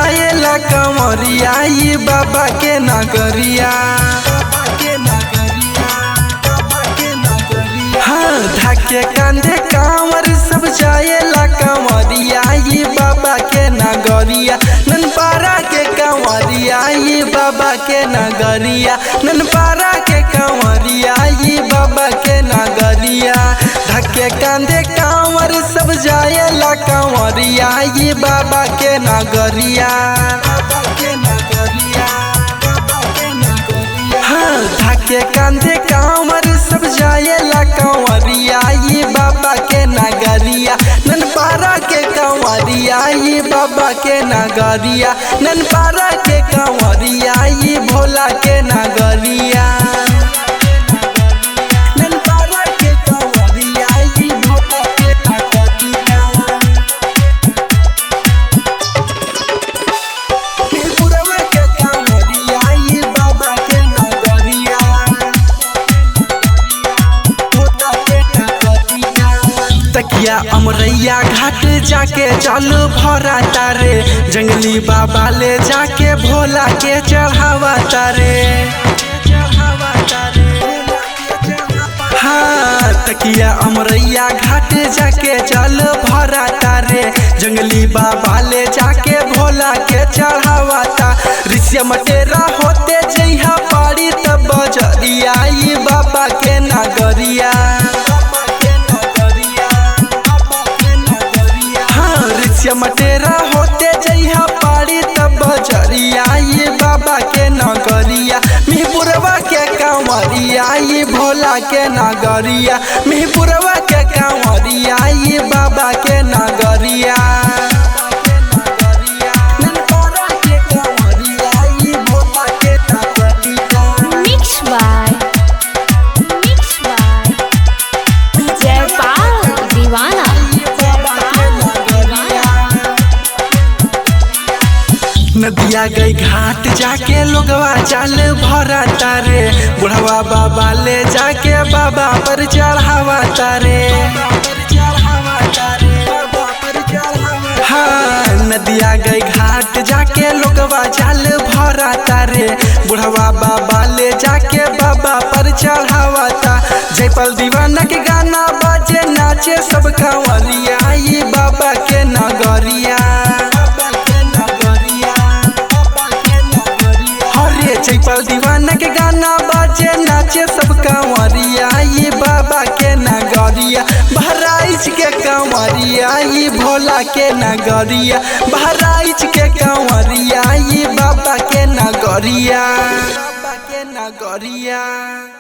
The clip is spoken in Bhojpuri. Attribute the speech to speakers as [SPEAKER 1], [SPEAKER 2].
[SPEAKER 1] जाएला कंवरिया ई बाबा के नगरिया हाँ ढाके कांधे कांवर सब जाएला कंवरिया ई बाबा के नगरिया ननपारा के कंवरिया ई बाबा के नगरिया ननपारा के कंवरिया ई बाबा के नगरिया ढके कांधे कांवर सब जाएला कंवरिया ई बाबा के नगरिया हाँ ढके कांधे कांवर सब जाएला कंवरिया ई बाबा के नगरिया ननपारा के कंवरिया ई बाबा के नगरिया ननपारा के कंवरिया ई भोला के नगरिया ननपारा के कंवरिया ई भोला के नगरिया त्रिपुरवा के कंवरिया ई बाबा के नगरिया भोला के नगरिया तकिया अमरैया घाट जाके चल भरा तारे जंगली बाबा ले जाके भोला के चढ़ावा तारे हाँ तकिया अमरैया घाट जाके चल भरा तारे जंगली बाबा ले जाके भोला के चढ़ावा ता ऋषिया मटेरा होते जइहा पारी तब बजरिया ई बाबा के नगरिया हाँ ऋषिया मटेरा होते जइहा पारी तब बजरिया ये बाबा के नगरिया मिहपुरवा के कांवरिया ये भोला के नगरिया मिहपुरवा के कांवरिया ये बाबा के नगरिया ननकारा के कांवरिया ये भोला के नगरिया
[SPEAKER 2] Mix by Mix by Jaypal Divana
[SPEAKER 1] नदिया गई घाट जाके लोगवा चाल भरा तारे बुढ़वा बाबा ले जाके बाबा पर चढ़ावा तारे हाँ नदिया गई घाट जाके लोगवा चाल भरा तारे बुढ़वा बाबा ले जाके बाबा पर चढ़ावा ता जयपाल दीवाना के गाना बाजे नाचे सब कांवरिया ये बाबा के नगरिया हरे जयपाल दीवाना के गाना बाजे नाचे सब कांवरिया ये बाबा के नगरिया बहराइच के कांवरिया ये भोला के नगरिया बहराइच के कांवरिया ये बाबा के नगरिया बाबा के नगरिया